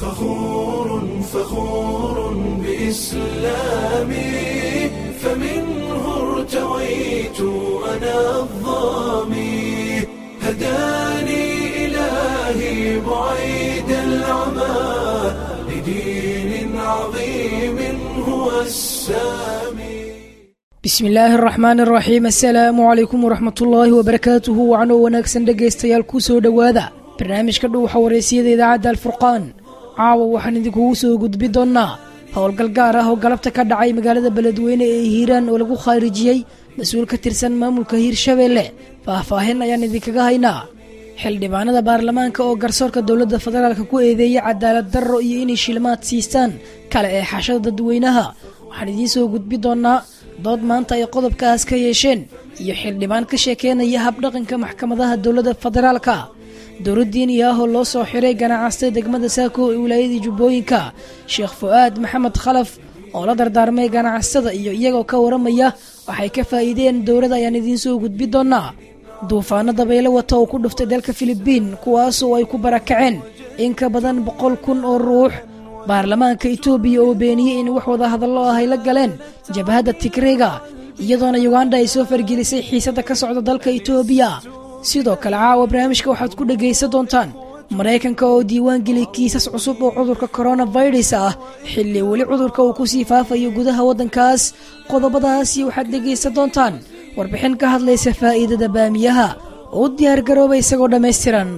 فخور فخور بإسلامي فمنه ارتويت أنا الظامي هداني إلهي بعيد العمى لدين عظيم هو السامي bismillaahi araxmaan araxiim assalaamu calaykum waraxmatullaahi wabarakaatuhu wacanoo wanaagsan dhegaystayaal ku soo dhowaada barnaamijka dhuuxa wareysiyada idaacadda alfurqaan caawa waxaan idinkugu soo gudbin doonnaa howlgal gaar ah oo galabta ka dhacay magaalada beledweyne ee hiiraan oo lagu khaarijiyey mas-uul ka tirsan maamulka hiirshabeelle faahfaahin ayaan idinkaga haynaa xildhibaanada baarlamaanka oo garsoorka dowladda federaalk ku eedeeyay cadaalad darro iyo inay shilmaad siistaan kale ee xashada dadweynaha waxaan idiin soo gudbin doonnaa dood maanta ay qodobkaas ka yeesheen iyo xildhibaan ka sheekeynaya habdhaqanka maxkamadaha dowladda federaalka dowladdiin iyo ahoo loo soo xiray ganacaystay degmada saako ee wilaayadii jubbooyinka sheekh fu-aad maxamed khalaf oo la dardaarmay ganacsada iyo iyagoo ka waramaya waxay ka faa'iideen dowladda ayaan idiin soo gudbin doonnaa duufaano dabaylo wata oo ku dhuftay dalka filibiin kuwaasoo ay ku barakaceen in ka badan boqol kun oo ruux baarlamaanka itoobiya oo beeniyey in wax wada hadallo ah ay la galeen jabhadda tigreyga iyadoona yuganda ay soo fargelisay xiisadda ka socda dalka itoobiya sidoo kale caawa barnaamijka waxaad ku dhegaysan doontaan maraykanka oo diiwaan geliyay kiisas cusub oo cudurka koronafirus ah xilli weli cudurka uu kusii faafayo gudaha waddankaas qodobadaasi waxaad dhegaysan doontaan warbixin ka hadlaysa faa'iidada baamiyaha oo u diyaargarooba isagoo dhammaystiran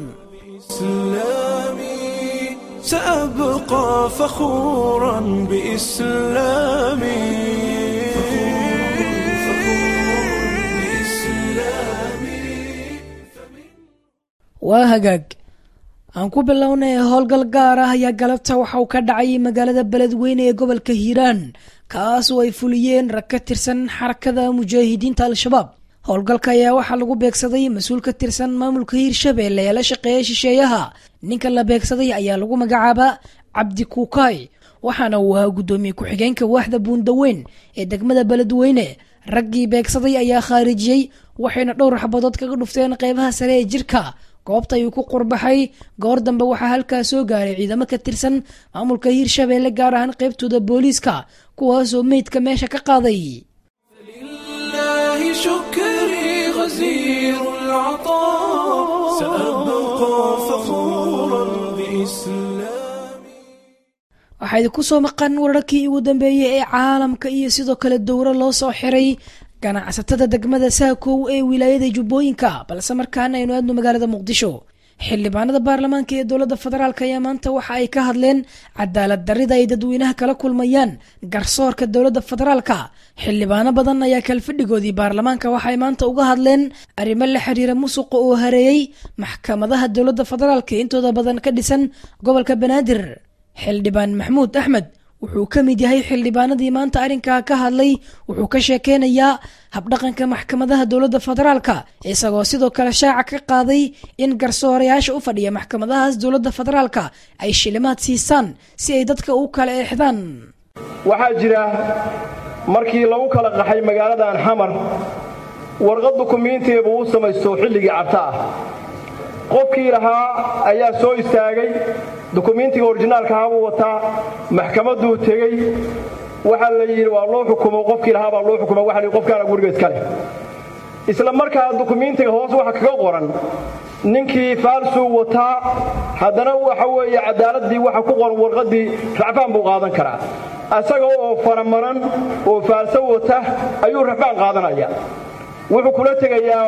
إسلامي سأبقى فخورا بإسلامي waa hagaag aan ku bilownay howlgal gaar ah ayaa galabta waxa uu ka dhacay magaalada beledweyne ee gobolka hiiraan kaas oo ay fuliyeen rag ka tirsan xarakada mujaahidiinta al-shabaab howlgalka ayaa waxaa lagu beegsaday mas-uul ka tirsan maamulka hiirshabeelle ee la shaqeeya shisheeyaha ninka la beegsaday ayaa lagu magacaabaa cabdi kuukaay waxaana uu ahaa guddoomiye ku-xigeenka waaxda buundaweyn ee degmada beledweyne raggii beegsaday ayaa khaarijiyey waxayna dhowr xabadood kaga dhufteen qeybaha sare ee jirka goobta ayuu ku qurbaxay goor dambe waxaa halkaa soo gaaray ciidamo ka tirsan maamulka hiirshabeelle gaar ahaan qaybtooda booliiska kuwaasoo meydka meesha ka qaaday لله شكري غزير العطاء سأبقى فخورا بإسلامي waxaa idinku soo maqan wararkii ugu dambeeyey ee caalamka iyo sidoo kale dowro loo soo xiray ganacsatada degmada saakow ee wilaayada jubbooyinka balse markaana aynu aadno magaalada muqdisho xildhibaanada baarlamaanka ee dowladda federaalk ayaa maanta waxa ay ka hadleen cadaalad darrida ay dadweynaha kala kulmayaan garsoorka dowladda federaalka xildhibaano badan ayaa kalfadhigoodii baarlamaanka waxay maanta uga hadleen arrimo la xiriira musuqa oo hareeyey maxkamadaha dowladda federaalka intooda badan ka dhisan gobolka banaadir xildhibaan maxmuud axmed wuxuu ka mid yahay xildhibaanadii maanta arrinkaa ka hadlay wuxuu ka sheekeynayaa habdhaqanka maxkamadaha dowladda federaalka isagoo sidoo kale shaaca ka qaaday in garsoorayaasha u fadhiya maxkamadahaas dowladda federaalka ay shilimaad siisaan si ay dadka u kala eexdaan waxaa jira markii lagu kala qaxay magaaladan xamar warqad dukumiintiibuu u samaysto xilligii cabta ah qofkii lahaa ayaa soo istaagay dukumiintiga orijinaalka ahabuu wataa maxkamadduu tegey waxaa la yidhi waa loo xukumo qofkii lahaa baa loo xukuma waxa la yidhi qofkaana guriga iska leh isla markaa dukumiintiga hoos waxa kaga qoran ninkii faalsuu wataa haddana waxa weeye caddaaladdii waxa ku qoran warqaddii racfaan buu qaadan karaa asaga oo faramaran oo faalso wata ayuu racfaan qaadanaya wuxuu kula tegayaa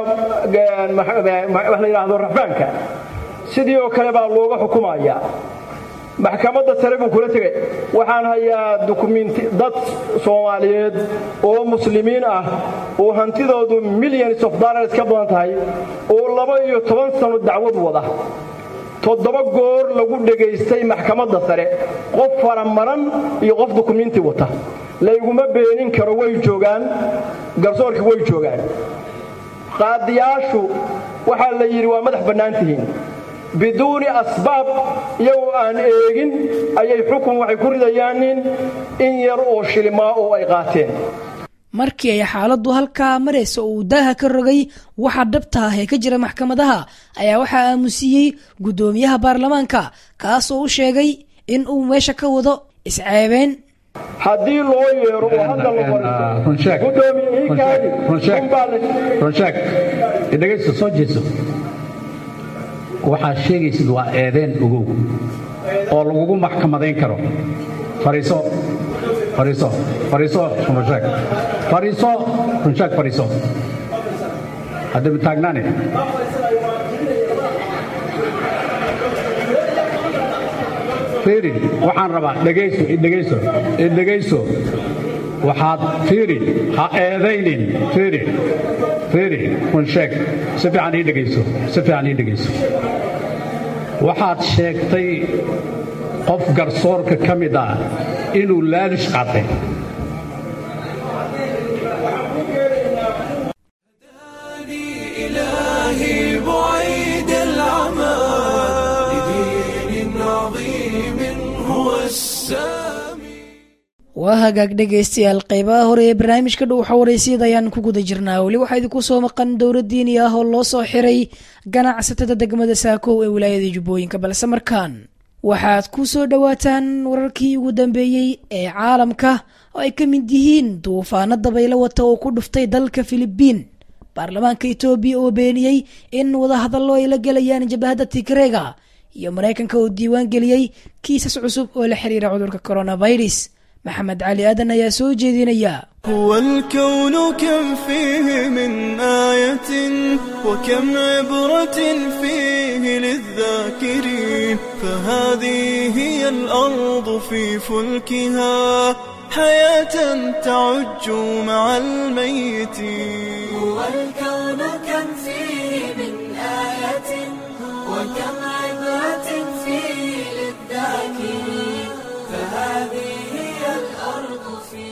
wax la yidhaahdo racfaanka sidii oo kale baa looga xukumaya maxkamadda sare buu kula tegay waxaan hayaa dukumiinti dad soomaaliyeed oo muslimiin ah oo hantidoodu millions of dollars ka badan tahay oo laba iyo toban sano dacwad wada toddoba goor lagu dhegaystay maxkamadda sare qof faramaran iyo qof dukumiinti wata layguma beenin karo way joogaan garsoorkii way joogaan qaadiyaashu waxaa la yidhi waa madax bannaan tihiin biduuni asbaab iyagoo aan eegin ayay xukun waxay ku ridayaanin in yar oo shilimaa oo ay qaateen markii ay xaaladdu halkaa maraysa oo uu daaha ka rogay waxa dhabta ah ee ka jira maxkamadaha ayaa waxaa aamusiiyey guddoomiyaha baarlamaanka kaas oo u sheegay in uu meesha ka wado isceebeen haddii loo yeero oo hadda la runsheeg fariisto gudoomiye iikaadi runsheeg unbaa la runsheeg dhegaysta soo jeeso waxaad sheegaysid waa eedeen ogow oo lagugu maxkamadayn karo fariiso fariiso fariiso runsheeg fariiso runsheeg fariiso haddaba taagnaane fiiri waxaan rabaa dhegayso idhegayso idhegayso waxaad fiiri ha eedaynin fiiri fiiri run sheeg si fiican ii dhegayso si fiican ii dhegayso waxaad sheegtay qof garsoorka ka mid ah inuu laalish qaatay إلهي بعيد العمى لدين عظيم هو السامي waa hagaag dhegaystayaal qeybaha hore ee barnaamijka dhuuxa wareysiyada ayaan ku guda jirnaa weli waxaa idinku soo maqan dowlad diini ah oo loo soo xiray ganacsatada degmada saakow ee wilaayada jubbooyinka balse markaan waxaad ku soo dhowaataan wararkii ugu dambeeyey ee caalamka oo ay ka mid yihiin duufaano dabaylo wata oo ku dhuftay dalka filibiin baarlamaanka etoobiya oo beeniyey in wadahadallo ay la gelayaan jabahadda tigreega iyo maraykanka oo diiwaan geliyey kiisas cusub oo la xiriira cudurka coronavirus maxamed cali aadan ayaa soo jeedinaya هو الكون كم فيه من آية وكم عبرة فيه للذاكرين فهذه هي الأرض في فلكها حياة تعج مع الميتين هو الكون كم فيه من آية وكم عبرة فيه للذاكرين فهذه هي الأرض في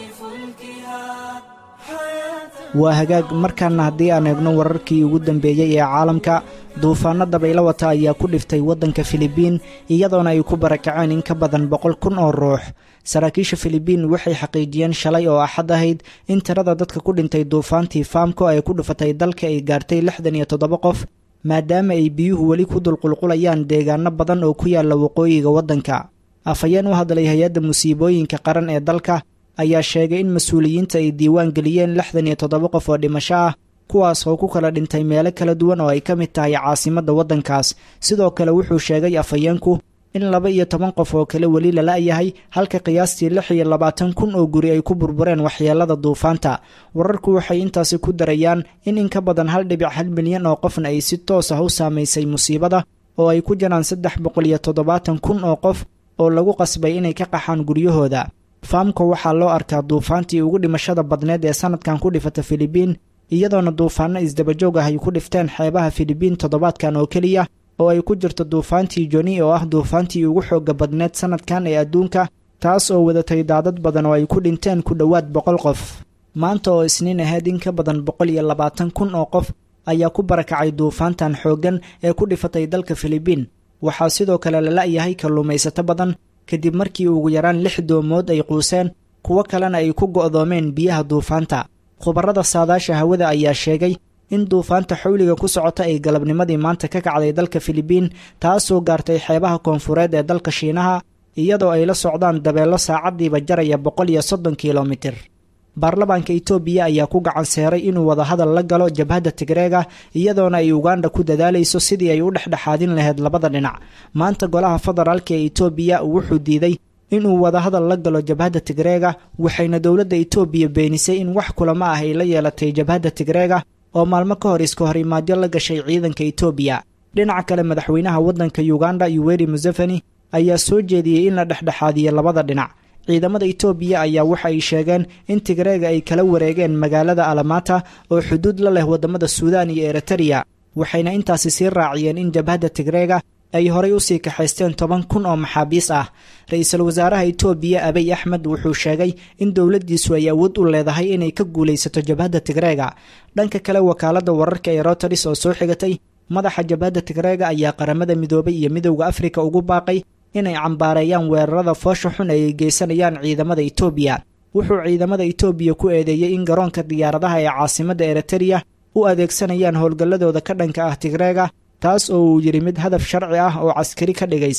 فلكها حياة waa hagaag markaana haddii aan eegno wararkii ugu dambeeyey ee caalamka duufaano dabaylo wata ayaa ku dhiftay waddanka filibiin iyadoona ay ku barakaceen in ka badan boqol kun oo ruux saraakiisha filibiin waxay xaqiijiyeen shalay oo axad ahayd in tirada dadka ku dhintay duufaantii faamko ay ku dhufatay dalka ay gaartay lixdan iyo toddoba qof maadaama ay biyuhu weli ku dulqulqulayaan deegaano badan oo ku yaalla waqooyiga waddanka afhayeen u hadlay hay-adda musiibooyinka qaran ee dalka ayaa sheegay in mas-uuliyiinta ay diiwaan geliyeen lixdan iyo toddoba qof oo dhimasho ah kuwaas oo ku kala dhintay meelo kala duwan oo ay ka mid tahay caasimadda waddankaas sidoo kale wuxuu sheegay afhayeenku in laba iyo toban qof oo kale weli lala-yahay halka qiyaastii lix iyo labaatan kun oo guri ay ku burbureen waxyeelada duufaanta wararku waxay intaasi ku darayaan in in ka badan hal dhibic hal milyan oo qofna ay si toos ah u saamaysay musiibada oo ay ku jiraan saddex boqol iyo toddobaatan kun oo qof oo lagu qasbay inay ka qaxaan guryahooda faamko waxaa loo arkaa duufaantii ugu dhimashada badneed ee sanadkan ku dhifata filibiin iyadoona duufaano isdabajoog ah ay ku dhifteen xeebaha filibiin toddobaadkan oo keliya oo ay ku jirto duufaantii joni oo ah duufaantii ugu xooga badneed sanadkan ee adduunka taas oo wadatay daadad badan oo ay ku dhinteen ku dhowaad boqol qof maanta oo isniin ahayd in ka badan boqol iyo labaatan kun oo qof ayaa ku barakacay duufaantan xooggan ee ku dhifatay dalka filibiin waxaa sidoo kale la la-yahay kalluumaysato badan kadib markii ugu yaraan lix doomood ay quuseen kuwo kalena ay ku go'doomeen biyaha duufaanta khubarrada saadaasha hawada ayaa sheegay in duufaanta xawliga ku socota ay galabnimadii maanta ka kacday dalka filibiin taasoo gaartay xeebaha koonfureed ee dalka shiinaha iyadoo ay la socdaan dabeello saacaddiiba jaraya boqol iyo soddon kilomitir baarlamaanka itoobiya ayaa ku gacan seeray inuu wadahadal la galo jabhadda tigreega iyadoona ay uganda ku dadaalayso sidii ay u dhexdhexaadin lahayd labada dhinac maanta golaha federaalka ee itoobiya wuxuu diiday inuu wadahadal la galo jabhadda tigreega waxayna dowladda itoobiya beenisay in wax kulamo ah ay la yeelatay jabhadda tigreega oo maalmo ka hor iska horimaadyo la gashay ciidanka itoobiya dhinaca kale madaxweynaha waddanka uganda yuweri museveni ayaa soo jeediyey in la dhexdhexaadiyo labada dhinac ciidamada itoobiya ayaa waxa ay sheegeen in tigreega ay kala wareegeen magaalada alamata oo xuduud la leh waddamada suudaan iyo eritariya waxayna intaasi sii raaciyeen in jabhadda tigreega ay horay usii kaxaysteen toban kun oo maxaabiis ah ra-iisul wasaaraha itoobiya abiy axmed wuxuu sheegay in dowladdiisu ay awood u leedahay inay ka guulaysato jabhadda tigreega dhanka kale wakaaladda wararka ee roteris oo soo xigatay madaxa jabhadda tigreega ayaa qaramada midoobay iyo midowda afrika ugu baaqay inay cambaareeyaan weerarada foosha xun ay geysanayaan ciidamada itoobiya wuxuu ciidamada itoobiya ku eedeeyey in garoonka diyaaradaha ee caasimadda eritariya u adeegsanayaan howlgalladooda ka dhanka ah tigreega taas oo uu yidhi mid hadaf sharci ah oo caskari ka dhigaysa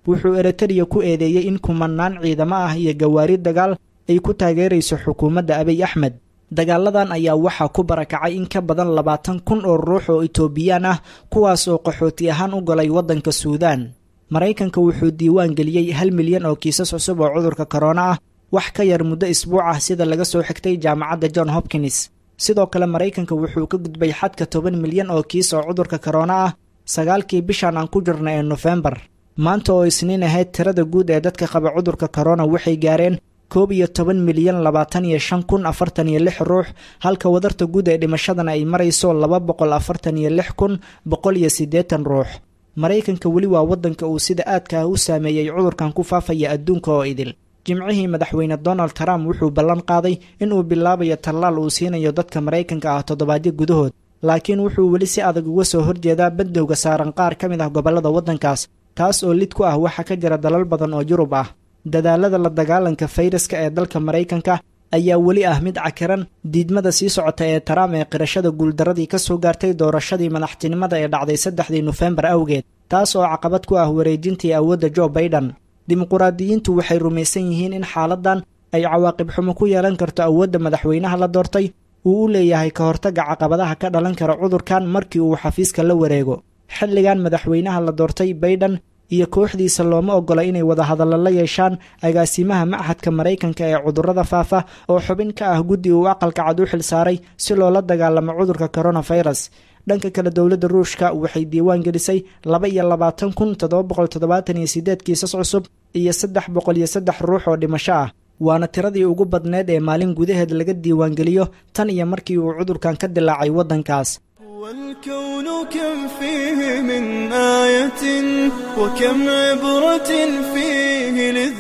wuxuu eritariya ku eedeeyey in kumanaan ciidamo ah iyo gawaari dagaal ay ku taageerayso xukuumadda abiy axmed dagaaladan ayaa waxaa ku barakacay in ka badan labaatan kun oo ruux oo itoobiyaan ah kuwaas oo qaxooti ahaan u galay waddanka suudaan maraykanka wuxuu diiwaan geliyey hal milyan oo kiisas cusub oo cudurka korona ah wax ka yar muddo isbuuc ah sida laga soo xigtay jaamacadda john hopkins sidoo kale maraykanka wuxuu ka gudbay xadka toban milyan oo kiis oo cudurka korona ah sagaalkii bishan aan ku jirna ee nofembar maanta oo isniin ahayd tirada guud ee dadka qaba cudurka korona waxay gaareen koob iyo toban milyan labaatan iyo shan kun afartan iyo lix ruux halka wadarta guud ee dhimashadana ay marayso laba boqol afartan iyo lix kun boqol iyo siddeetan ruux maraykanka weli waa waddanka uu sida aadka ah u saameeyey cudurkan ku faafaya adduunka oo idil jimcihii madaxweyne donald trump wuxuu ballan qaaday inuu bilaabayo tallaal uu siinayo dadka maraykanka ah toddobaadyo gudahood laakiin wuxuu weli si adag uga soo horjeedaa bandowga saaran qaar ka mid ah gobollada waddankaas taas oo lid ku ah waxaa ka jira dalal badan oo yurub ah dadaalada la dagaalanka fayraska ee dalka maraykanka ayaa weli ah mid cakiran diidmada sii socota ee taraam ee qirashada guuldaradii ka soo gaartay doorashadii madaxtinimada ee dhacday saddexdii nofembar awgeed taas oo caqabad ku ah wareejintii awoodda jo baiden dimuquraadiyiintu waxay rumaysan yihiin in xaaladan ay cawaaqib xumo ku yeelan karto awoodda madaxweynaha la doortay uu u leeyahay ka hortagga caqabadaha ka dhalan kara cudurkan markii uu xafiiska la wareego xilligan madaxweynaha la doortay baiden iyo kooxdiisa looma ogola inay wadahadallo la yeeshaan agaasimaha machadka maraykanka ee cudurrada faafa oo xubin ka ah guddi uu aqalka cad u xil saaray si loola dagaalamo cudurka koronafirus dhanka kale dowladda ruushka waxay diiwaan gelisay laba iyo labaatan kun toddoba boqol toddobaatan iyo siddeed kiisas cusub iyo saddex boqol iyo saddex ruux oo dhimasho ah waana tiradii ugu badneed ee maalin gudaheed laga diiwaangeliyo tan iyo markii uu cudurkan ka dilaacay waddankaas والكون كم فيه من آية وكم عبرة فيه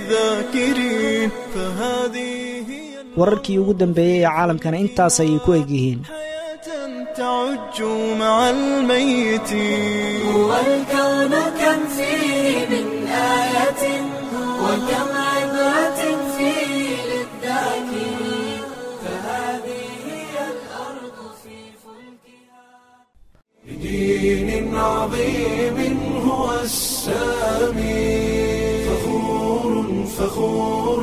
للذاكرين فهذه هي wararkii ugu dambeeyey ee caalamkana intaas ayay ku egyihiin الحياة تعج مع الميتين والكون كم فيه من آية وكم عبرة فيه للذاكرين فهذه هي الأرض في فلكها بدين عظيم هو السامي فخور فخور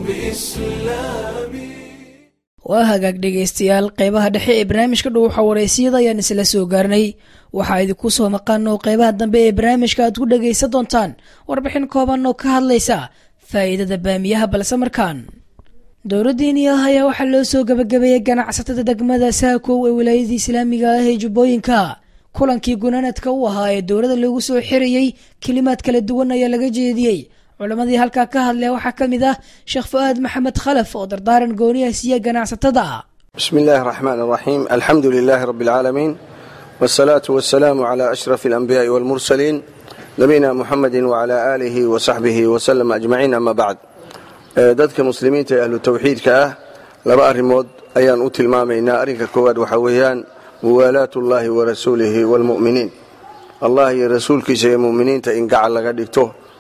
بإسلامي waa hagaag dhegaystayaal qeybaha dhexe ee barnaamijka dhuuxa wareysiyada ayaan isla soo gaarnay waxaa idinku soo maqan oo qeybaha dambe ee barnaamijka aad ku dhagaysan doontaan warbixin kooban oo ka hadlaysa faa'iidada baamiyaha balse markaan dowladdiini ah ayaa waxaa loo soo gabagabeeyey ganacsatada degmada saakow ee wilaayadii islaamiga ah ee jubbooyinka kulankii gunaanadka u ahaa ee dowladda lagu soo xirayey kelimaad kala duwan ayaa laga jeediyey culammadii halkaa ka hadlaya waxaa ka mid ah sheekh fu-aad maxamed khalaf oo dardaaran gooniha siiya ganacsatada بسم الله الرحمن الرحيم الحمد لله رب العالمين والصلاة والسلام على أشرف الأنبياء والمرسلين نبينا محمد وعلى آله وصحبه وسلم أجمعين أما بعد آه، dadka muslimiinta ee ahlu tawxiidka ah laba arrimood ayaan u tilmaamaynaa arrinka koowaad waxaa weeyaan muwaalaat ullaahi wa rasuulihi waalmu'miniin allah iyo rasuulkiisa iyo mu'miniinta in gacal laga dhigto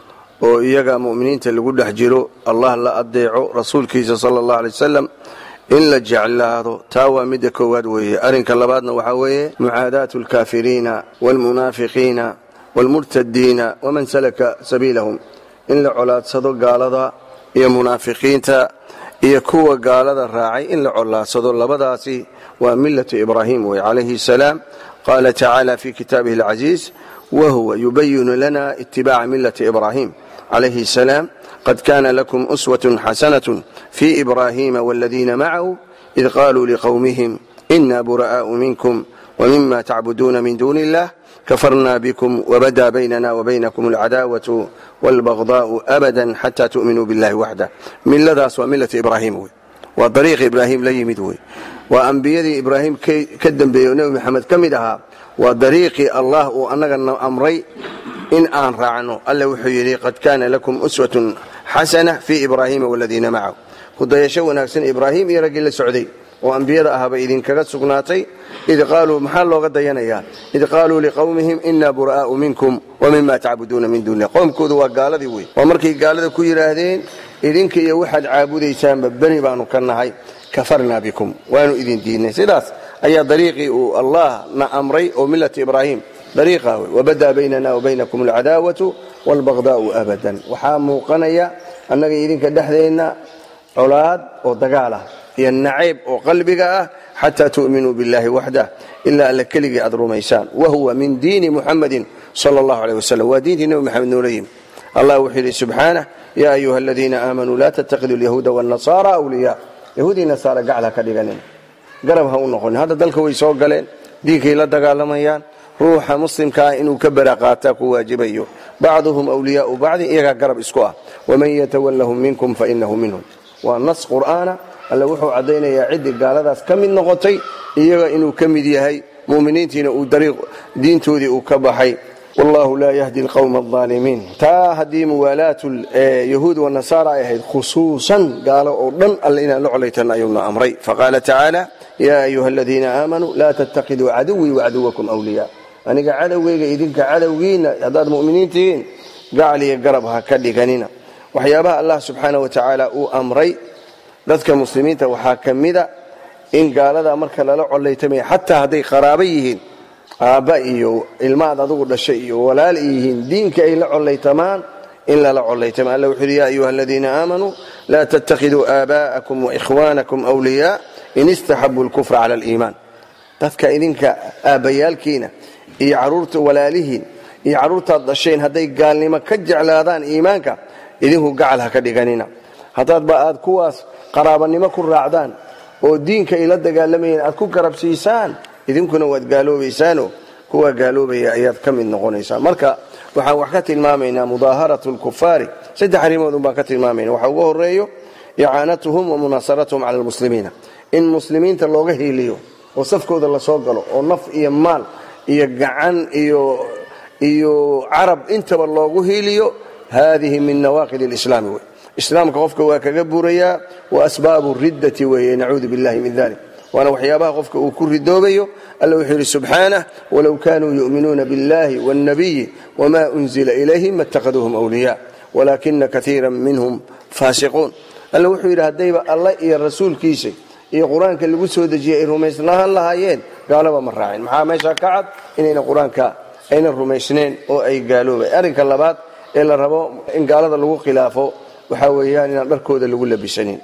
oo iyaga mu'miniinta lagu dhex jiro allah la adeeco rasuulkiisa sala allahu alay wasalam in la jeclaado taa waa midda koowaad weeye arrinka labaadna waxaa weeye mucaadaatu alkaafiriina waalmunaafiqiina waalmurtadiina waman salaka sabiilahum in la colaadsado gaalada iyo munaafiqiinta iyo kuwa gaalada raacay in la colaadsado labadaasi waa millatu ibraahim wey calayhi salaam qaala tacaala fi kitaabihi alcasiis wahuwa yubayinu lana itibaaca millati ibraahim عليه السلام قد كان لكم أسوة حسنة في إبراهيم والذين معه إذ قالوا لقومهم إنا براء منكم ومما تعبدون من دون الله كفرنا بكم وبدا بيننا وبينكم العداوة والبغضاء أبدا حتى تؤمنوا بالله وحده من لذاس وملة إبراهيم وي. وطريق إبراهيم لا يمدوي وأنبياء إبراهيم كدن بيوني محمد كمدها وطريق الله وأنك أمري in aan raacno alle wuxuu yidhi qad kaana lakum uswatun xasana fii ibraahiima waladiina macahu kudayasho wanaagsan ibraahim iyo raggii la socday oo ambiyada ahaba idinkaga sugnaatay id qaaluu maxaa looga dayanayaa id qaaluu liqowmihim inaa buraa'u minkum wa mima tacbuduuna min duunilah qowmkoodu waa gaaladii wey waa markay gaalada ku yidhaahdeen idinka iyo waxaad caabudaysaanba beri baanu ka nahay kafarnaa bikum waanu idin diidnay sidaas ayaa dariiqii uu allah na amray oo millata ibraahim dariiqa wey wabadaa baynana wabaynakum alcadaawatu waalbaqdaa'u abadan waxaa muuqanaya annaga idinka dhexdeenna colaad oo dagaal ah iyo nacayb oo qalbiga ah xataa tu'minuu biاllahi waxdah ilaa alla keligii aad rumaysaan wahuwa min diini muxamadin sala allahu aleyh wasalam waa diintii nebi maxamed noola yimi allah wuxuu yidhi subxaanah yaa ayuha aladiina aamanuu laa tattakhiduu alyahuuda waannasaara awliyaa yahuudii nasaara gacal ha ka dhiganin garab ha u noqonin hadda dalka way soo galeen diinkay la dagaalamayaan ruuxa muslimka ah inuu ka baraqaataa ku waajibayo bacduhum wliyaau bacdin iyagaa garab isku ah waman yatawallahum minkum fainahu minhum waa nas qur'aana alle wuxuu caddaynayaa ciddii gaaladaas ka mid noqotay iyaga inuu ka mid yahay muminiintiina uu dariiq diintoodii uu ka baxay wallahu laa yahdi alqowma alaalimiin taa haddii muwaalaatu yahuud wanasaara ay ahayd khusuusan gaalo oo dhan alle inaan la colaytan ayuuna amray faqaala tacaala yaa ayuha aladiina aamanuu laa tattakhiduu caduwii wacaduwakum wliyaa aniga cadowgayga idinka cadowgiina haddaad muminiin tihiin gacal iyo garab ha ka dhiganina waxyaabaha allah subxaana wa tacaala uu amray dadka muslimiinta waxaa ka mida in gaalada marka lala colaytamaya xataa hadday qaraabo yihiin aabba iyo ilmaad adugu dhashay iyo walaal yihiin diinka ay la colaytamaan in lala colaytama alla wuxuu yidhi ya ayuha aladiina aamanuu laa tattakhiduu aabaa'akum waikhwaanakum wliyaa in istaxabuu lkufra cala aliimaan dadka idinka aabbayaalkiina iyo caruurta walaalihiin iyo carruurtaad dhasheen hadday gaalnimo ka jeclaadaan iimaanka idinku gacal ha ka dhiganina haddaadba aad kuwaas qaraabanimo ku raacdaan oo diinka ay la dagaalamayeen aad ku garabsiisaan idinkuna waad gaaloobaysaano kuwa gaaloobaya ayaad ka mid noqonaysaan marka waxaan wax ka tilmaamaynaa mudaaharatu lkufaari saddex arrimood un baan ka tilmaamayna waxa ugu horeeyo icaanatuhum wa munaasaratuhum cala almuslimiina in muslimiinta looga hiiliyo oo safkooda lasoo galo oo naf iyo maal iyo gacan iyo iyo carab intaba loogu hiiliyo hadihi min nawaaqid اlislaami wey islaamka qofka waa kaga burayaa wa asbaabu riddati weeye nacuudu billahi min dalik waana waxyaabaha qofka uu ku ridoobayo alla wuxuu yidhi subxaanah walow kanuu yu'minuuna biاllahi wاlnabiyi wma unzila ilayhim maاtakhaduuhum wliya walaakina kaiira minhum faasiquun alla wuxuu yidhi haddayba alla iyo rasuulkiisa iyo qur-aanka lagu soo dejiyay ay rumaysnaan lahaayeen gaalaba ma raacin maxaa meesha ka cad inayna qur-aanka ayna rumaysneen oo ay gaaloobay arrinka labaad ee la rabo in gaalada lagu khilaafo waxaa weeyaan inaan dharkooda lagu labisanin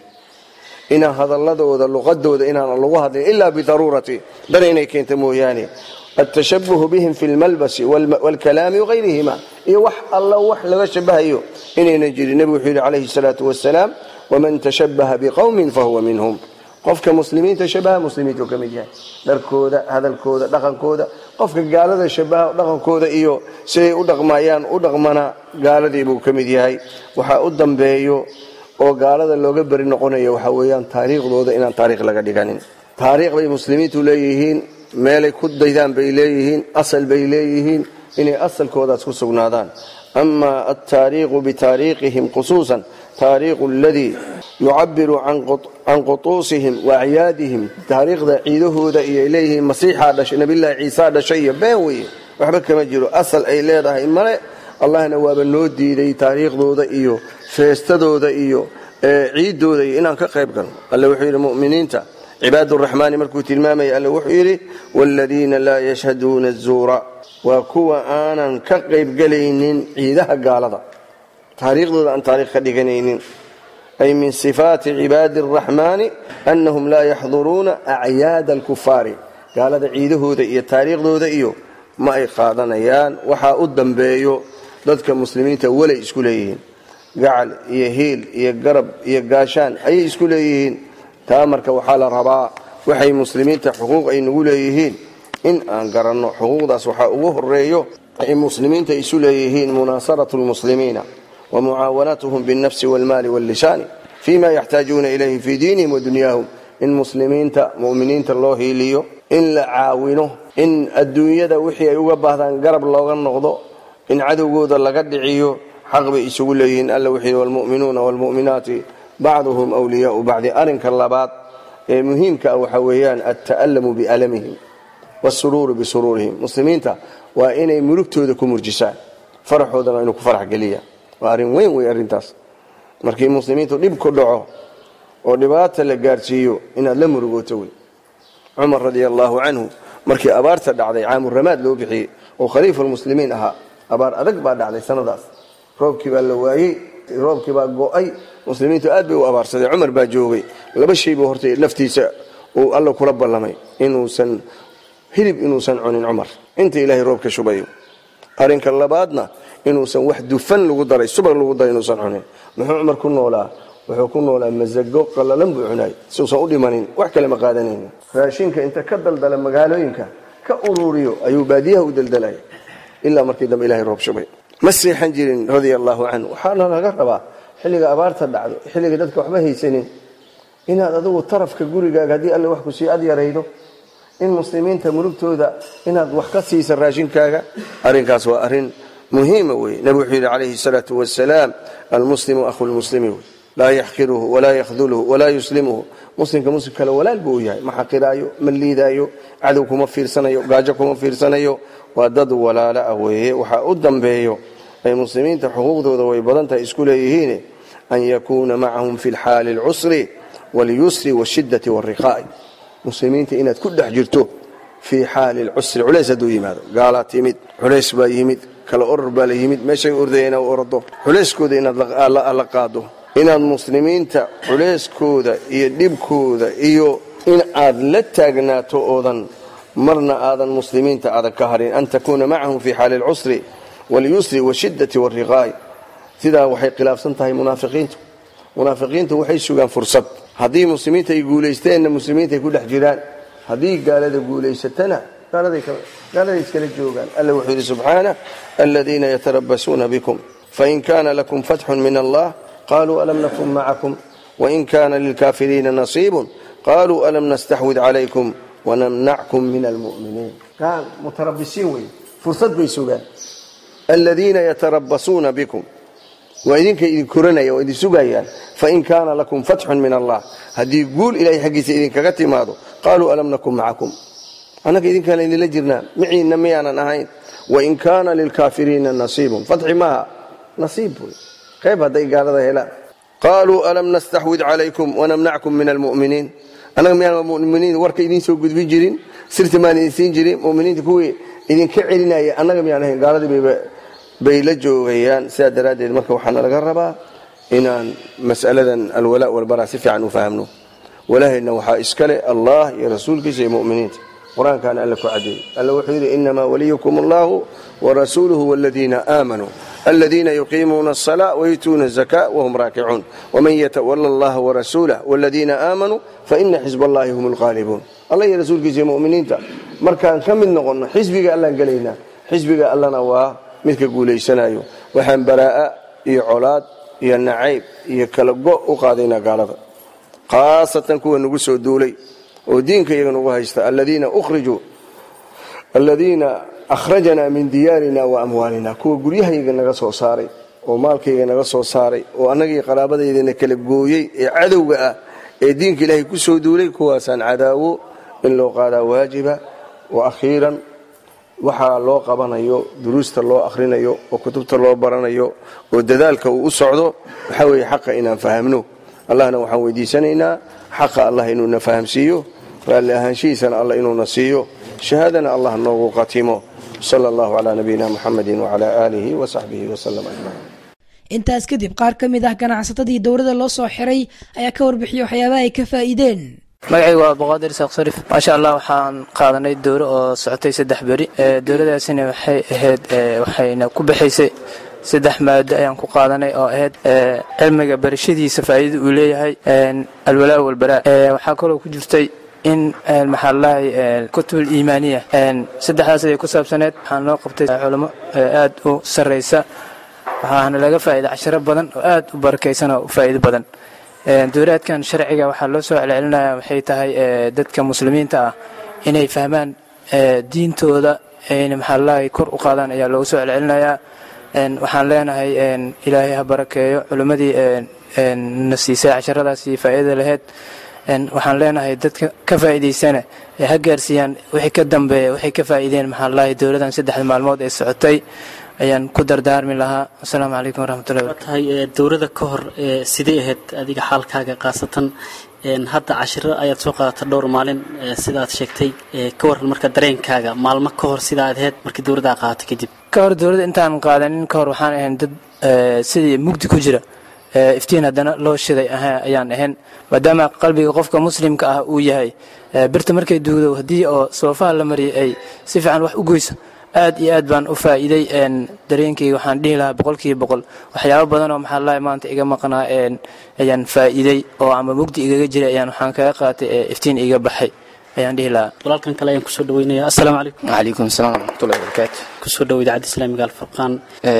inaan hadaladooda luqadooda inaan lagu hadlin ilaa bidaruurati dan inay keenta mooyaane atashabuhu bihim fi lmalbasi wاlkalaami wagayrihima iyo wax alla wax laga shabahayo inaynan jirin nebigu wuxuu yidhi calayhi salaatu wasalaam waman tashabaha biqowmin fahuwa minhum qofka muslimiinta shabaha muslimiintu ka mid yahay dharkooda hadalkooda dhaqankooda qofka gaalada shabaha dhaqankooda iyo siday u dhaqmayaan u dhaqmana gaaladii buu ka mid yahay waxaa u dambeeyo oo gaalada looga beri noqonayo waxaa weeyaan taariikhdooda inaan taariikh laga dhiganin taariikh bay muslimiintu leeyihiin meelay ku daydaan bay leeyihiin asal bay leeyihiin inay asalkoodaas ku sugnaadaan ama altaariikhu bitaariikhihim khusuusan taariikhu aladii yucabiru can qutuusihim wa acyaadihim taariikhda ciidahooda iyo ay leeyihiin masiixaa dhashay nabilaahi ciisaa dhashay iyo been weye waxba kama jiro asal ay leedahay male allahna waaba noo diiday taariikhdooda iyo feestadooda iyo ciidooda iyo inaan ka qayb galno alle wuxuu yidhi muminiinta cibaad raxmaani markuu tilmaamaya alle wuxuu yidhi waaladiina laa yashhaduuna azuura waa kuwa aanan ka qaybgelaynin ciidaha gaalada taariikhdooda aan taariikh ka dhiganaynin ay min sifaati cibaadi araxmaani annahum laa yaxduruuna acyaada alkufaari gaalada ciidahooda iyo taariikhdooda iyo ma ay qaadanayaan waxaa u dambeeyo dadka muslimiinta walay isku leeyihiin gacal iyo hiil iyo garab iyo gaashaan ayay isku leeyihiin taa marka waxaa la rabaa waxay muslimiinta xuquuq ay nagu leeyihiin in aan garanno xuquuqdaas waxaa ugu horeeyo ay muslimiinta isu leeyihiin munaasaratu lmuslimiina wa mucaawanatuhum biاlnafsi wاlmaali wاllisaani fima yaxtaajuuna ilayhi fii diinihim wa dunyaahum in muslimiinta muminiinta loo hiiliyo in la caawino in adduunyada wixii ay uga baahdaan garab looga noqdo in cadowgooda laga dhiciyo xaq bay isugu leeyihiin alla wuxuu yidhi waalmu'minuuna waalmu'minaati bacduhum wliyaau bacdi arrinka labaad ee muhiimka ah waxaa weeyaan alta'allamu bialamihim waasuruuru bisuruurihim muslimiinta waa inay murugtooda ku murjisaan faraxoodana inuu ku farax geliyaan waa arrin weyn wey arrintaas markii muslimiintu dhib ku dhaco oo dhibaata la gaarsiiyo inaad la murugooto wey cumar radia allaahu canhu markii abaarta dhacday caamuramaad loo bixiyey oo khaliifa lmuslimiin ahaa abaar adag baa dhacday sanadaas roobkii baa la waayey roobkii baa go'ay muslimiintu aad bay u abaarsadeen cumar baa joogay laba shay buu horta naftiisa uu alla kula ballamay inuusan hilib inuusan cunin cumar inta ilaahay roobka shubayo arrinka labaadna inuusan wax dufan lagu daray subag lagu daray inuusan cunin muxuu cumar ku noolaa wuxuu ku noolaa masago qallalan buu cunay siuusan u dhimanin wax kale ma qaadanaynin raashinka inta ka daldala magaalooyinka ka ururiyo ayuu baadiyaha u daldalaya ilaa markii dambe ilahay roob shubay ma seexan jirin radia allaahu canhu waxaana laga rabaa xilliga abaarta dhacdo xilliga dadka waxba haysanin inaad adigu tarafka gurigaaga haddii alle wax ku sii ad yaraydo in muslimiinta mulugtooda inaad wax ka siisa raashinkaaga arrinkaas waa arrin muhiima wey nabi wuxuu yidhi calayhi salaatu wasalaam almuslimu ahu lmuslimi wey laa yaxqiruhu walaa yakhdulhu walaa yuslimuhu muslimka muslim kale walaal buu u yahay ma xaqiraayo ma liidaayo cadow kuma fiirsanayo gaajo kuma fiirsanayo waa dad walaala ah weeye waxaa u dambeeyo ay muslimiinta xuquuqdooda way badan tahay isku leeyihiin an yakuuna macahum fi lxaali alcusri walyusri washidati wariqaa'i muslimiinta inaad ku dhex jirto fii xaali lcusri culays hadduu yimaado gaalaa timid culays baa yimid kala oror baa la yimid meeshay ordaya inaad orado culayskooda inaad la qaado inaad muslimiinta culayskooda iyo dhibkooda iyo in aad la taagnaato oodan marna aadan muslimiinta aadan ka harin an takuuna macahum fi xaali alcusri walyusri washidati wariqaa'i sidaa waxay khilaafsan tahay munaafiqiintu munaafiqiintu waxay sugaan fursad haddii muslimiinta ay guulaysteenna muslimiinta ay ku dhex jiraan haddii gaalada guulaysatana gaaladay iskala joogaan alla wuxuu yidhi subxaana aladiina yatarabasuuna bikum fain kana lakum fatxun min allah qaluu alam nakun macakum wain kana lilkaafiriina nasiibun qaluu alam nastaxwid calaykum wanamnackum min almuminiin mutarabisiin wey fursad bay sugaan aladiina yatarabasuuna bikum waa idinka idin koranaya oo idin sugayaan fain kaana lakum fatxun min allah haddii guul ilahay xaggiisa idinkaga timaado qaaluu alam nakun macakum annaga idinkaan idinla jirnaa miciinna miyaanan ahayn wain kaana lilkaafiriina nasiibun fatxi maaha nasiib wey qayb hadday gaalada helaan qaaluu alam nastaxwid calaykum wanamnackum min almuminiin annaga miyaan muminiin warka idiin soo gudbin jirin sirti maan idin siin jirin muminiinta kuwii idinka celinaya annaga miyaan ahayn gaaladii bay la joogayaan sidaa daraaddeed marka waxaana laga rabaa inaan mas'aladan alwalaa walbaraa si fiican u fahamno walaahayna waxaa iskale allah iyo rasuulkiisa iyo muminiinta qur-aankaana alla ku cadeeyey alla wuxuu yidhi inamaa waliyukum allahu warasuuluhu waladiina aamanuu aladiina yuqiimuuna asalaa wayutuuna azaka wahum raakicuun waman yatawala allaha warasuulah waladiina aamanuu faina xisb allahi hum lqaalibuun alla iyo rasuulkiisa iyo muminiinta markaan ka mid noqonno xisbiga allaan gelaynaa xisbiga allana waa midka guulaysanayo waxaan baraa'a iyo colaad iyo nacayb iyo kala go u qaadaynaa gaalada khaasatan kuwa nagu soo duulay oo diinka iyaga nagu haysta aladiina ukhrijuu aladiina akhrajanaa min diyaarina wa amwaalina kuwa guryahayaga naga soo saaray oo maalkayga naga soo saaray oo annagii qaraabadaydana kala gooyey ee cadowga ah ee diinka ilaahay ku soo duulay kuwaasaan cadaawo in loo qaadaa waajiba wa akhiiran waxaa loo qabanayo duruusta loo akhrinayo oo kutubta loo baranayo oo dadaalka uu u socdo waxaa weeye xaqa inaan fahamno allahna waxaan weydiisanaynaa xaqa allah inuuna fahamsiiyo raalli ahaanshihiisana allah inuuna siiyo shahaadana allah noogu qatimo sala allahu calaa nabiyina muxamedin wacalaa aalihi wa saxbihi wasalam ajmaciin intaas kadib qaar ka mid ah ganacsatadii dowladda loo soo xiray ayaa ka warbixiyey waxyaabaha ay ka faa'iideen magacaygu waa boqaadir isaaq sarif maasha allah waxaan qaadanay dowro oo socotay saddex beri dowladaasina waxay ahayd waxayna ku baxaysay saddex maado ayaan ku qaadanay oo ahayd cilmiga barashadiisa faa'iida uu leeyahay alwalaa walbaraa waxaa kaloo ku jirtay in maxaa lalahay kutubul iimaaniya saddexdaas ayay ku saabsaneed waxaan loo qabtay culamo aad u sarraysa waxaana laga faa'iida cashiro badan oo aad u barakaysan oo faa'iido badan dowlaadkan sharciga waxaa loo soo celcelinaya waxay tahay dadka muslimiinta ah inay fahmaan diintooda ayna maxaa lalahay kor u qaadaan ayaa loogu soo celcelinayaa waxaan leenahay ilaahay ha barakeeyo culimmadii na siisay casharadaasi faa'iida lahayd waxaan leenahay dadka ka faa'iidaysana ha gaarsiiyaan wixii ka dambeeya waxay ka faa'iideen maxaa lalahay dowladan saddexda maalmood ee socotay ayaan ku dardaarmi lahaa asalaamu calaykum waraxmatullahi tahay dowladda ka hor sidee ahayd adiga xaalkaaga khaasatan hadda cashiro ayaad soo qaadata dhowr maalin sidaad sheegtay ka waran marka dareenkaaga maalmo ka hor sidaad ahayd markii dowladdaa qaadato kadib ka hor dowladda intaan qaadanin ka hor waxaan ahayn dad eh, sidii mugdi ku jira eh, iftiin haddana loo shiday aha- ayaan ahayn maadaama qalbiga qofka muslimka ah uu yahay eh, birta markay duugdo haddii oo soofaha la mariyay ay si fiican wax u goyso aad iyo aad baan u faa'iiday een, dareenkayga waxaan dhihi lahaa boqolkiiba boqol waxyaabo badan oo maxaa lahay maanta iga maqnaa een, ayaan faa'iiday oo ama mugdi igaga jiray ayaan waxaan kaga qaatay ee iftiin iga baxay ayaan dhihi lahaa walaalkan kale ayaan kusoo dhaweynaya assalaamu calaykum وعليكم السلام ورحمة الله وبركاته kusoo dhawo idaacadda islaamiga alfurqaan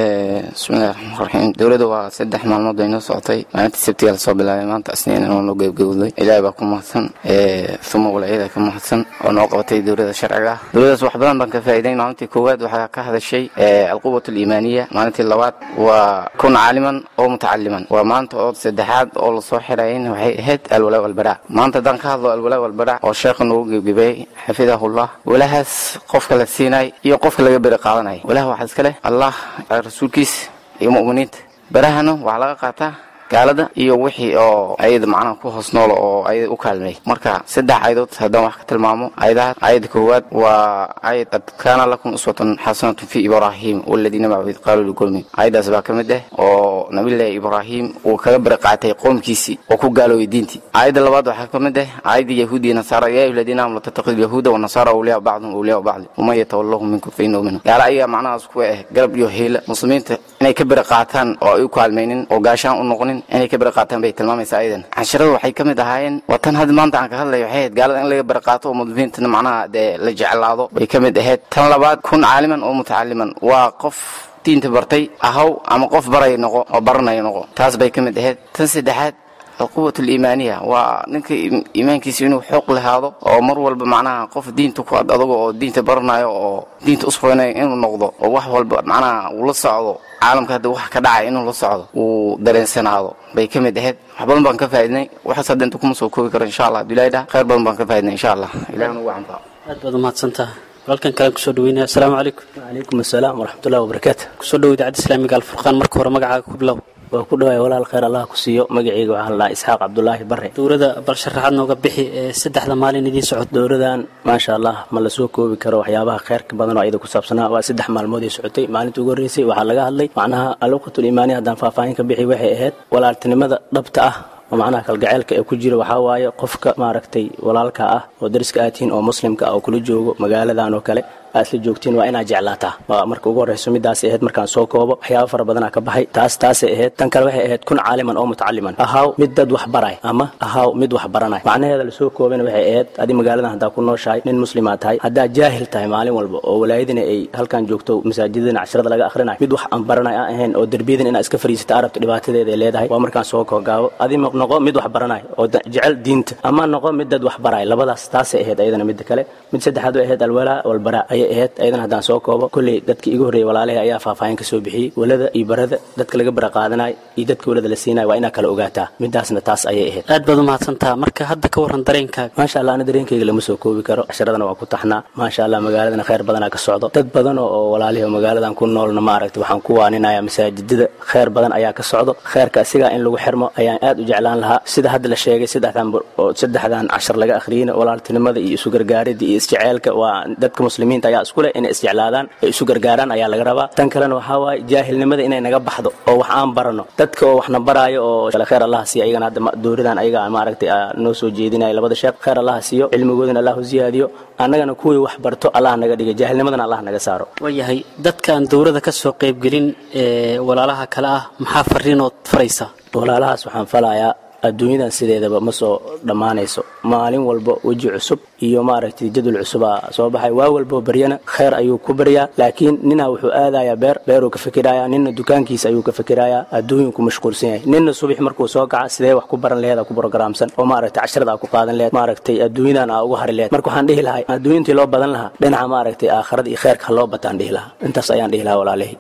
بسم الله الرحمن الرحيم dowladda waa saddex maalmood bay noo socotay maalintii sabtiga lasoo bilaabay maanta isniin inoo noo gebgabowday ilaahay baa ku mahadsan uma walaayada ka mahadsan oo noo qabatay dowladda sharciga ah dowladdaas wax badan baan ka faa'iiday maalintii koowaad waxaa ka hadashay alquwat aliimaaniya maalintii labaad waa kun caaliman oo mutacaliman waa maanta oo saddexaad oo lasoo xirayn waxay ahayd alwalaa walbaraa maanta haddaan ka hadlo alwalaa walbaraa oo sheekha noogu gebgebeeyey xafidahullah walahaas qofka la siinay iyo qofka laga beri qaadanay walaha waxaa iska leh allah rasuulkiis iyo mu'miniinta barahana waxaa laga qaataa gaalada iyo wixii oo ayada macnaha ku hoos noolo oo ayada u kaalmeey marka saddex ayadood haddaan wax ka tilmaamo ayadaha ayada koowaad waa ayad qad kaana lakum uswatun xasanatun fi ibraahim waladiina macahu id qaaluu liqowmi ayadaas baa ka mid ah oo nabillaahi ibraahim uu kaga bari qaatay qoomkiisii oo ku gaaloobay diintii ayadda labaad waxaa ka mid ah ayadda yahuudi iyo nasaara yaa ayuha aladiina aamanu tattaqidu yahuuda wanasaara awliyaa bacdum awliyaa bacdi waman yatawallahum minkum fa innahu minhum gaala ayaga macnahaas ku ah garab iyo hiila muslimiinta inay ka bari qaataan oo ay u kaalmaynin oo gaashaan u noqonin inay ka bari qaataan bay tilmaamaysaa ayadan casharada waxay ka mid ahaayeen waa tan hadda maanta aan ka hadlayo waxay ahayd gaalada in laga bari qaato oo muslimiintana macnaha dee la jeclaado bay ka mid ahayd tan labaad kun caaliman oo mutacaliman waa qof diinta bartay ahaw ama qof baray noqo oo baranaya noqo taas bay ka mid ahayd tan saddexaad alquwat aliimaaniya waa ninka im- iimaankiisa inuu xoog lahaado oo mar walba macnaha qof diinta ku ad adag oo diinta baranayo oo diinta usfoynayo inuu noqdo oo wax walba macnaha uu la socdo caalamka hadda wax ka dhacay inuu la socdo uu dareensanaado bay ka mid ahayd wax badan baan ka faaidnay waxaas hadda inta kuma soo koobi karo insha allah abdullahi dhah khayr badan baan ka faaidnay insha allah ilahi nugu anfaco aad baad umahadsantaha walaalkan kale kusoo dhaweynaya assalaamu calaykum calaykum assalaam waraxmatullahi wabarakaatu kusoo dhawo idaacadda islaamiga alfurqaan marka hore magacaaga ku bilow waa ku dhawaay walaal khayr allah ku siiyo magacayga waxaa la dhahaa isxaaq cabdulaahi bare dowladda bal sharaxaad nooga bixi ee saddexda maalin idiin socota dowladan maasha allah ma la soo koobi karo waxyaabaha khayrka badan oo ayada ku saabsanaa waa saddex maalmood ay socotay maalinta ugu horreysay waxaa laga hadlay macnaha alwaqatul iimaaniya haddaan faahfaahin ka bixi waxay ahayd walaaltinimada dhabta ah oo macnaha kalgaceylka ee ku jira waxaa waaye qofka maaragtay walaalka ah oo dariska aad tihiin oo muslimka ah oo kula joogo magaaladan oo kale aad isla joogtiin waa inaad jeclaataa waa marka ugu horreyso midaasay ahayd markaan soo koobo waxyaaba fara badanaa ka baxay taas taasay ahayd tan kale waxay ahayd kun caaliman oo mutacaliman ahaaw mid dad wax baray ama ahaaw mid wax baranay macnaheeda lasoo koobana waxay ahayd adi magaaladan haddaa ku nooshahay nin muslimaa tahay haddaa jaahil tahay maalin walba oo walaayadina ay halkan joogto masaajidadina casharada laga akhrinayo mid wax aan baranay aan ahayn oo derbiyadan inaad iska fariisata arabta dhibaatadeeda ay leedahay waa markaan soo koogaabo adi noqo mid wax baranay oo da- jecel diinta ama noqo mid dad wax baray labadaas taasay ahayd ayadana midda kale mid saddexaad way ahayd alwalaa walbaraa ayay ahayd ayadana haddaan soo koobo kolley dadkii igu horreeyay walaalahay ayaa faahfaahin ka soo bixiyey walada iyo barada dadka laga bara qaadanayo iyo dadka walada la siinayo waa inaa kala ogaataa midaasna taas ayay ahayd aad baad umahadsantaha marka hadda ka waran dareenkaaga maasha allah ana dareenkayga lama soo koobi karo casharadana waa ku taxnaa maasha allah magaaladana khayr badanaa ka socdo dad badan oo oo walaalihi oo magaaladan ku noolna maaragtay waxaan ku waaninaya masaajidada khayr badan ayaa ka socdo khayrka asigaa in lagu xirmo ayaan aad u jeclaan lahaa sida hadda la sheegay saddexdan bur- oo saddexdan cashar laga akhriyeyna walaaltinimada iyo isu gargaaridda iyo isjeceelka waa dadka muslimiinta ayaa isku leh inay isjeclaadaan ay isu gargaaraan ayaa laga rabaa tan kalena waxaa waaye jaahilnimada inay naga baxdo oo wax aan barano dadka oo waxna baraayo oo kale khayr allah siiyo ayagana hadda ma- dooridan ayaga maaragtay aa noo soo jeedinaya labada sheekh khayr allah siiyo cilmigoodana allah u ziyaadiyo annagana kuwii wax barto allah naga dhiga jaahilnimadana allah naga saaro waayahay dadkaan dowladda ka soo qaybgelin ee walaalaha kale ah maxaa fariinood faraysa walaalahaas waxaan falayaa adduunyadan sideedaba ma soo dhammaanayso maalin walba weji cusub iyo maaragtay jadwal cusubaa soo baxay waa walbo baryana khayr ayuu ku baryaa laakiin ninaa wuxuu aadayaa beer beeruu ka fikirayaa ninna dukaankiisa ayuu ka fikirayaa adduunyuu ku mashquulsan yahay ninna subax markuu soo kaca sidee wax ku baran laheed ku programsan oo maaragtay casharada aa ku qaadan laheed maaragtay adduunyadan aa uga hari laheed marka waxaan dhihi lahay adduunyantii loo badan lahaa dhinaca maaragtay aakharada iyo khayrka ha loo bataan dhihi lahaa intaas ayaan dhihi lahaa walaalahi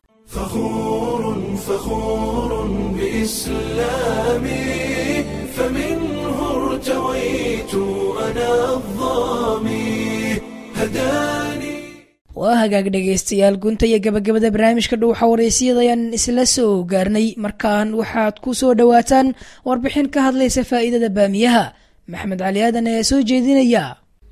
فخور فخور بإسلامي فمنه ارتويت أنا الظامي هداني waa hagaag dhegaystayaal gunta iyo gabagabada barnaamijka dhuuxa wareysiyada ayaan isla soo gaarnay markaan waxaad ku soo dhowaataan warbixin ka hadlaysa faa'iidada baamiyaha maxamed cali aadan ayaa soo jeedinaya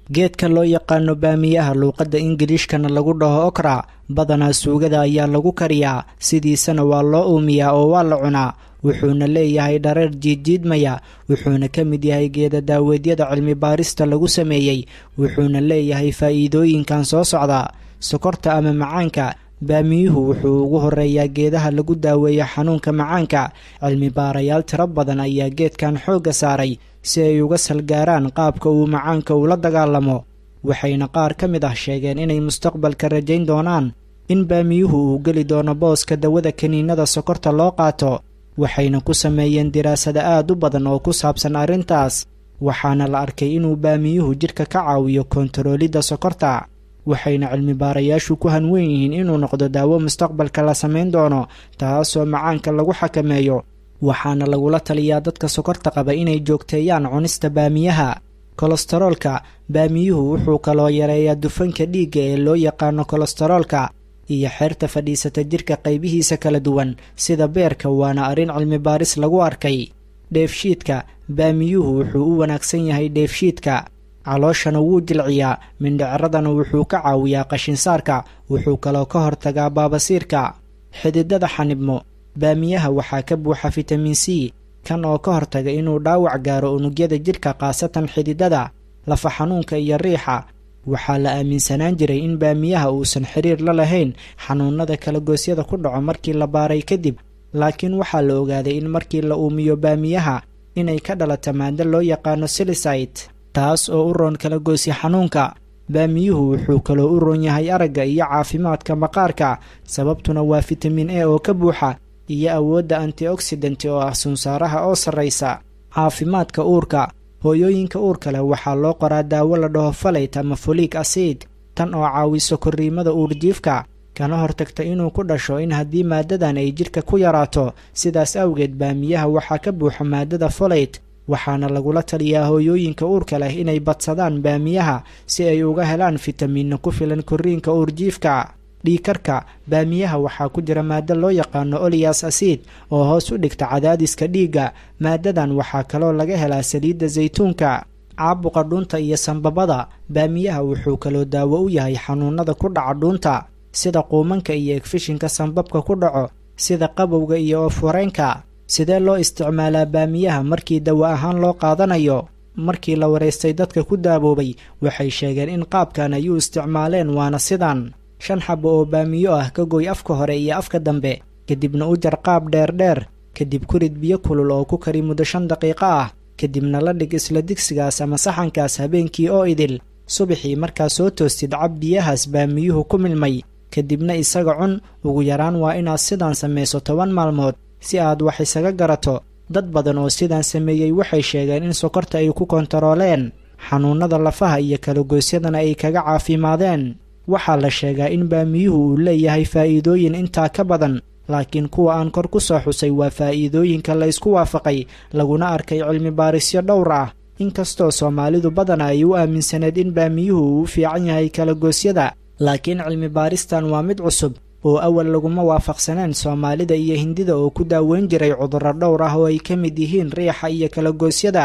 geedka loo yaqaano baamiyaha luuqadda ingiliishkana lagu dhaho okra badanaa suugada ayaa lagu kariyaa sidiisana waa loo uumiyaa oo waa la cunaa wuxuuna leeyahay dhareer jiidjiidmaya wuxuuna ka mid yahay geeda daaweedyada cilmi baarista lagu sameeyey wuxuuna leeyahay faa'iidooyinkan soo socda sokorta ama macaanka baamiyuhu wuxuu ugu horeeyaa geedaha lagu daaweeyo xanuunka macaanka cilmi baarayaal tiro badan ayaa geedkan xoogga saaray si ay uga salgaaraan qaabka uu macaanka ula dagaalamo waxayna qaar ka mid ah sheegeen inay mustaqbalka rajayn doonaan in baamiyuhu uu geli doono booska dawada kiniinada sokorta loo qaato waxayna ku sameeyeen diraasada aad u badan oo ku saabsan arrintaas waxaana la arkay inuu baamiyuhu jidhka ka caawiyo kontaroolidda sokorta waxayna cilmi baarayaashu ku hanwen yihiin inuu noqdo daawo mustaqbalka la samayn doono taasoo macaanka lagu xakameeyo waxaana lagula taliyaa dadka sokorta qaba inay joogteeyaan cunista baamiyaha kolestaroolka baamiyuhu wuxuu kaloo yareeyaa dufanka dhiigga ee loo yaqaano kolestaroolka iyo xeerta fadhiisata jirka qaybihiisa kala duwan sida beerka waana arrin cilmi baaris lagu arkay dheefshiidka baamiyuhu wuxuu u wanaagsan yahay dheefshiidka calooshana wuu jilciyaa mindhiciradana wuxuu ka caawiyaa qashinsaarka wuxuu kaloo ka hortagaa baabasiirka xididada xanibmo baamiyaha waxaa ka buuxa fitamiin c kan oo ka hortaga inuu dhaawac gaaro unugyada jidhka khaasatan xididada lafa xanuunka iyo riixa waxaa la aaminsanaan jiray in baamiyaha uusan xiriir la lahayn xanuunada kalagoosyada ku dhaco markii la baaray kadib laakiin waxaa la ogaaday in markii la uumiyo baamiyaha inay ka dhalata maado loo yaqaano silisayt taas oo u roon kalagoosya xanuunka baamiyuhu wuxuu kaloo u roon yahay aragga iyo caafimaadka maqaarka sababtuna waa fitamiin e oo ka buuxa iyo awoodda antioxidant oo ah sunsaaraha oo sarraysa caafimaadka uurka hooyooyinka uurka leh waxaa loo qoraa daawo la dhaho falayt ama foliik asiid tan oo caawiso korriimada uurjiifka kana hortagta inuu ku dhasho in haddii maadadan ay jidhka ku yaraato sidaas awgeed baamiyaha waxaa ka buuxa maadada folayt waxaana lagula taliyaa hooyooyinka uurka leh inay badsadaan baamiyaha si ay uga helaan fitamiinna ku filan korriinka uurjiifka dhiikarka baamiyaha waxaa ku jira maado loo yaqaano oliyas asiid oo hoos u dhigta cadaadiska dhiigga maadadan waxaa kaloo laga helaa saliidda saytuunka caabuqa dhuunta iyo sanbabada baamiyaha wuxuu kaloo daawo u yahay xanuunada ku dhaca dhuunta sida quumanka iyo egfishinka sanbabka ku dhaco sida qabowga iyo oofwareenka sidee loo isticmaalaa baamiyaha markii dawo ahaan loo qaadanayo markii la waraystay dadka ku daaboobay waxay sheegeen in qaabkan ay u isticmaaleen waana sidan shan xabo oo baamiyo ah ka goy afka hore iyo afka dambe kadibna u jar qaab dheerdheer kadib ku rid biyo kulul oo ku kari muddo shan daqiiqo ah kadibna la dhig isla digsigaas ama saxankaas habeenkii oo idil subaxii markaa soo toostid cab biyahaas baamiyuhu ku milmay kadibna isaga cun ugu yaraan waa inaad sidaan samayso toban maalmood si aad wax isaga garato dad badan oo sidaan sameeyey waxay sheegeen in sokorta ay ku kontarooleen xanuunnada lafaha iyo kalagoosyadana ay kaga caafimaadeen waxaa la sheegaa in baamiyuhu uu leeyahay faa'iidooyin intaa ka badan laakiin kuwa aan kor ku soo xusay waa faa'iidooyinka la ysku waafaqay laguna arkay cilmi baarisyo dhowr ah inkastoo soomaalidu badana ay u aaminsaneed in baamiyuhu uu u fiican yahay kalagoosyada laakiin cilmi baaristan waa mid cusub oo awal laguma waafaqsaneen soomaalida iyo hindida oo ku daaweyn jiray cudurro dhowr ah oo ay ka mid yihiin riixa iyo kalagoosyada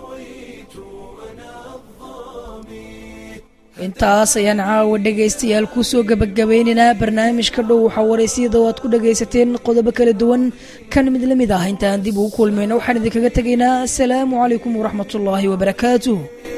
intaas ayaan caawa dhegaystayaal kusoo gebagabeynaynaa barnaamijka dhow waxaa waraysyada oo aad ku dhagaysateen qodobo kala duwan kan mid la mid ah intaan dib ugu kulmayno waxaan idinkaga tegaynaa asalaamu calaykum waraxmatullaahi wabarakaatuh